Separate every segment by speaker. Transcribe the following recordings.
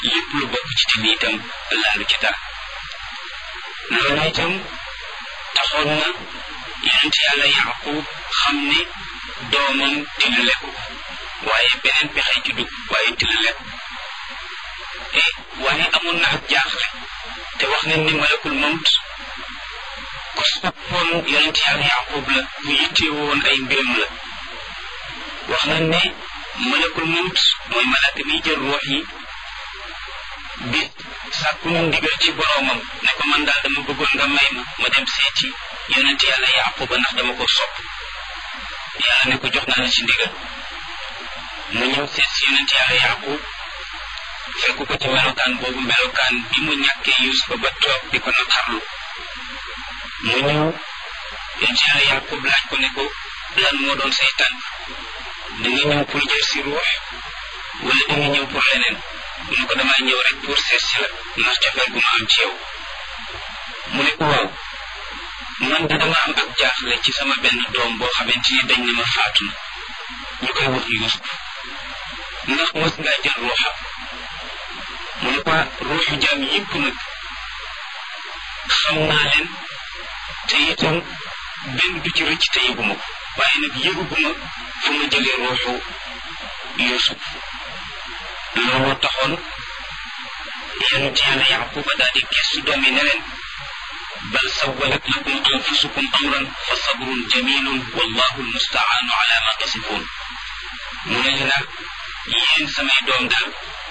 Speaker 1: lépp lu bokk ci tin itam laalu ci dara loolu itam taxoon na yonent yàlla yaqub xam ne doomam dina lekku waaye beneen pexe ci dugg waaye dina lekku e waaye amoon na ak jaaxle te wax nañ ni malakul mawt ku soppoon yonent yàlla yaqub la bu yittewoo woon ay mbiram la wax nañ ne malakul mawt mooy malaaka miy jël ruux yi bi sàkku mu ndigal ci boroomam ne ko man daal dama bëggoon nga may ma ma dem seeti yonent yàlla yaquba ndax dama ko sopp yàlla ne ko jox naa la ci ndigal mu ñëw seet si yonent yàlla yaqub fekk ko ci melokaan boobu melokaan bi mu ñàkkee yusufa ba toog di ko naqarlu mu ñëw yonent yàlla yaqub laaj ko ne ko lan moo doon say tànk da nga ñëw pour jël si ruux wala da nga ñëw pour leneen mu ne ko damaa ñëw rek pour seet si la ndax cofeel gu ma am ci yow mu ne ko waaw man de dama am ak jaaxle ci sama benn doom boo xamante ni dañ ne ma faatu na ñu koy wax Yuusuf ndax mos ngaa jël ruuxam mu ne ko ruuxu jaam yëpp nag xam naa leen te itam benn du ci rëcc te yëguma ko waaye nag yëguguma fu ma jëlee ruuxu Yuusuf looloo taxoon yonent yàlla yaquba daal di gestu doom yi ne leen bal sawalat lakum anfusukum amran fa sabrun jamilun wallahu almustaanu ala ma tasifun mu ne leen nag yéen samay doom daal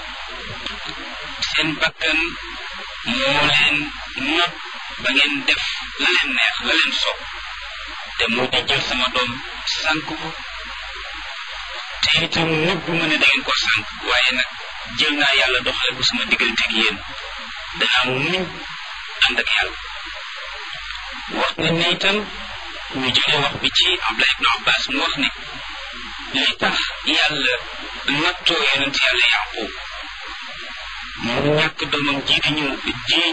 Speaker 1: seen bakkan moo leen not ba ngeen def la leen neex la leen sopp te moo di jël sama doom sànk ko te itam nëbbu ma ne da ngeen ko sànk waaye nag jël naa yàlla doxale ko sama diggante ak yéen danaa muñ ànd ak yàlla wax ne ne itam ñu jëlee wax bi ci Abdullah ibn Abbas mu wax ne li tax yàlla nattoo yonent yàlla Yaqub mu ñàkk doomam ji di ñëw ji